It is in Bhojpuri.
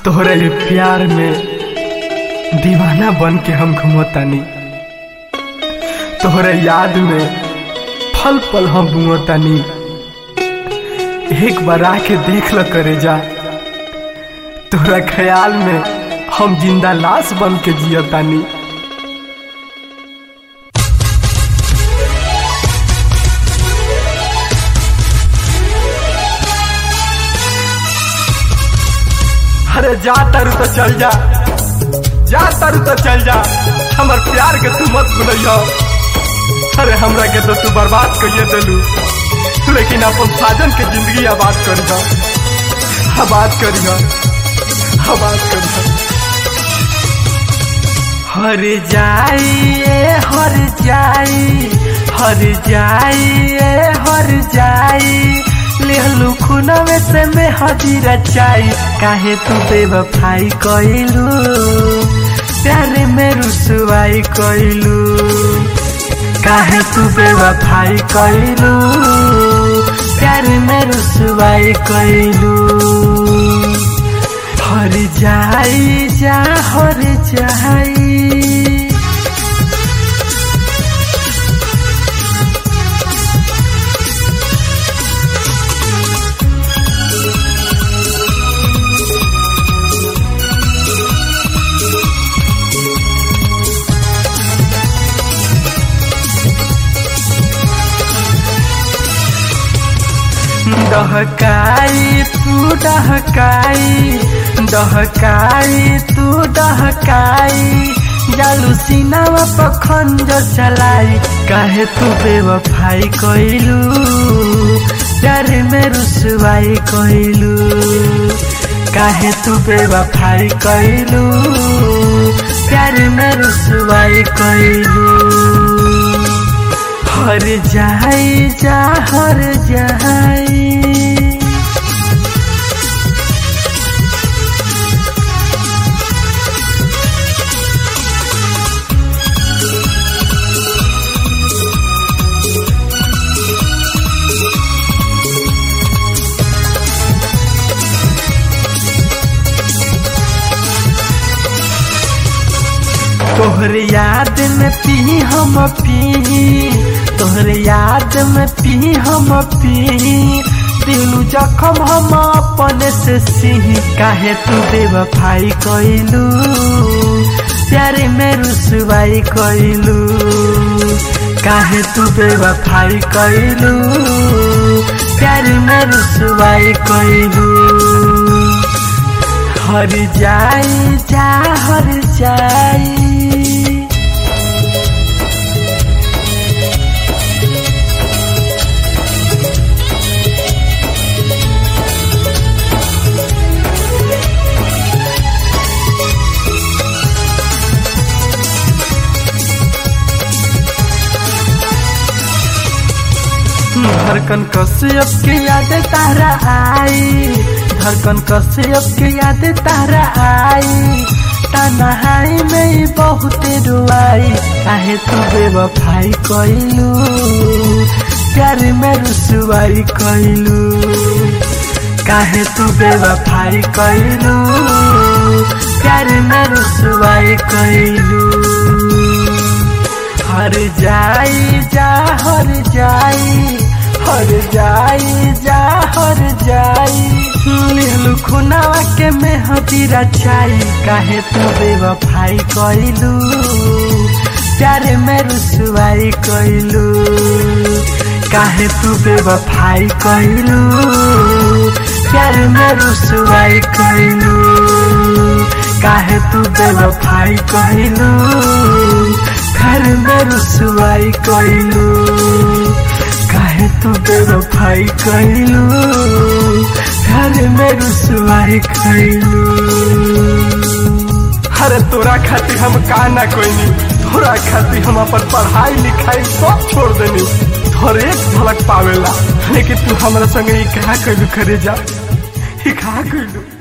तोहरे प्यार में दीवाना बन के हम घूमतानी तोहरे याद में फल पल हम घूमतानी एक बार आके देख ल करे जा तोहरा ख्याल में हम जिंदा लाश बन के जियतानी अरे जा तारू तो चल जा जा तारू तो चल जा हमर प्यार के तू मत भूलियो अरे हमरा के तो तू बर्बाद करिए दिलू लेकिन अपन साजन के जिंदगी आबाद करियो आबाद करियो आबाद करियो हर जाइए हर जाई हर जाइए हर जाई लेहलू खुनवे से में हजीरा चाई काहे तू बेवफाई कइलू प्यारे में रुसवाई कइलू काहे तू बेवफाई कइलू प्यारे में रुसवाई कइलू हर जाई जा हर जाई डहकाई तू डहकाई डहकाई तू डहकाई जालू सीनावा पखंड चलाई काहे तू बेवफाई कइलू प्यार में रुसवाई कइलू काहे तू बेवफाई कइलू प्यार में रुसवाई कइलू हर जाई जा हर जाई तोहर याद में पी हम पी तोहर याद में पी हम पी दिलू जखम हम अपने से सिही काहे तू बेवफाई कइलू प्यारे में रुसवाई कइलू काहे तू बेवफाई कइलू प्यारे में रुसवाई कइलू हर जाई जा हर जाई धड़कन कश्यप के याद तारा आई धड़कन कश्यप के याद तारा आई तनहाई में बहुत रुआई काहे तू बेवफाई कइलू प्यार में रुसवाई कइलू काहे तू बेवफाई कइलू प्यार में रुसवाई कइलू हर जाई जा हर जाई हर जाई जा हर जाई लिहलू खुनावा के में हतीरा चाई काहे तू बेवफाई कइलू प्यारे में रुसवाई कइलू काहे तू बेवफाई कइलू प्यारे में रुसवाई कइलू काहे तू बेवफाई कइलू घर में रुसवाई कइलू काहे तू बेवफाई कइलू घर में रुसवाई कइलू अरे तोरा खातिर हम का ना कोई तोरा खातिर हम अपन पढ़ाई लिखाई सब छोड़ देनी तोर एक झलक पावेला लेकिन तू हमरा संगे ई कहा कइलू करे जा ई कहा कइलू